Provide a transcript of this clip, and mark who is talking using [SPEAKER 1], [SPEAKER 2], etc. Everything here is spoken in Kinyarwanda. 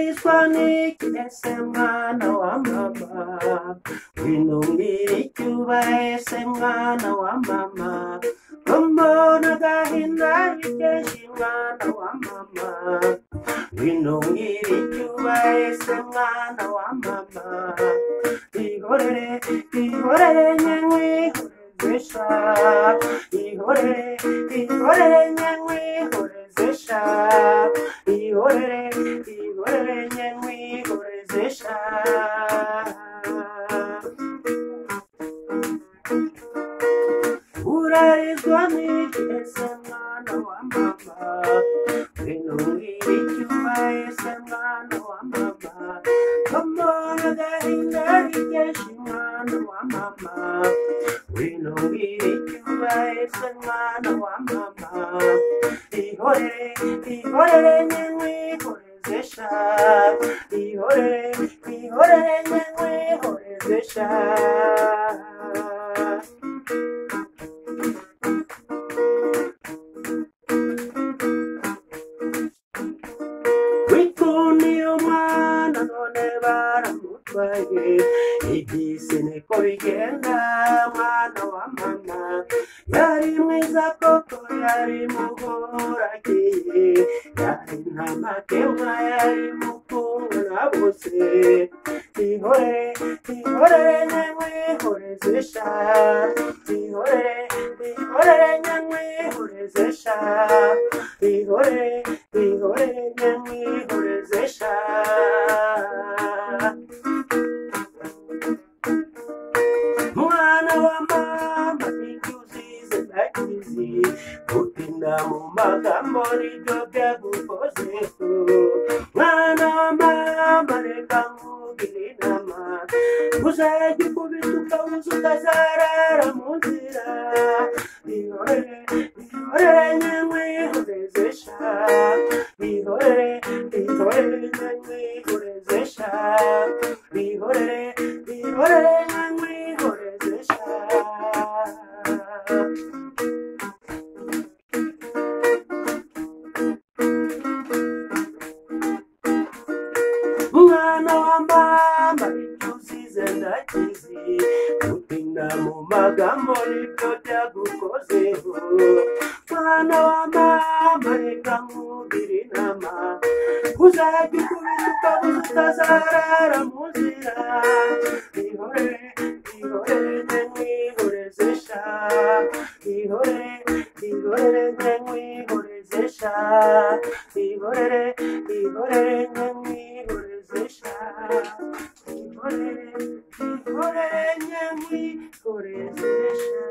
[SPEAKER 1] Hispanic, ese mwana wa mama. Binumira icyuba, ese mwana wa mama. Rumbona agahinda bikenshi mwana wa mama. Binumira icyuba, ese mwana wa mama. Ihorere, ihorere nyenywe, ihorezesha. Ihorere, ihorere nyenywe, ihorezesha. Ihorere, ihorere nyenywe, ihorezesha. Urarizwa n'iki ese mwana wa mama? Binubira icyuma ese mwana wa mama. Kamara agahinda bikenshi mwana wa mama. Binubira icyuma ese mwana wa mama. Ihorere, ihorere nyewe ihorezesha. Ihorere, ihorere nyewe ihorezesha. wikundiye umwana none baramutwaye igisi niko bigenda mwana wa mama yari mwiza koko yari muhoragiye yari nta makemwa yari mukundwa na bose ihore ihore nyanywe ihorezesha ihore ihore nyanywe ihorezesha ihore ihore nyanywe ihorezesha Mwana wa mama nikuzize nagizi gutinda mu magambo nibyo byagukozeho mwana wa mama reka nkugire inama uzajya ukubita ukabuza ukazarara mu nzira ihorere ihorere nyanywe ihorezesha ihorere ihorere nyanywe ihorezesha ihorere ihorere nyanywe ihorezesha mwana wa mama ibyo usize ndakizi gutinda mu magambo nibyo byagukozeho mwana wa mama reka nkugire inama uzajya ukubita ukabuza utazarara mu nzira ihore ihore nyanywe ihorezesha ihore ihore nyanywe ihorezesha ihorere ihorere nyanywe ihorezesha ihorere ihorere nyanywe ihorezesha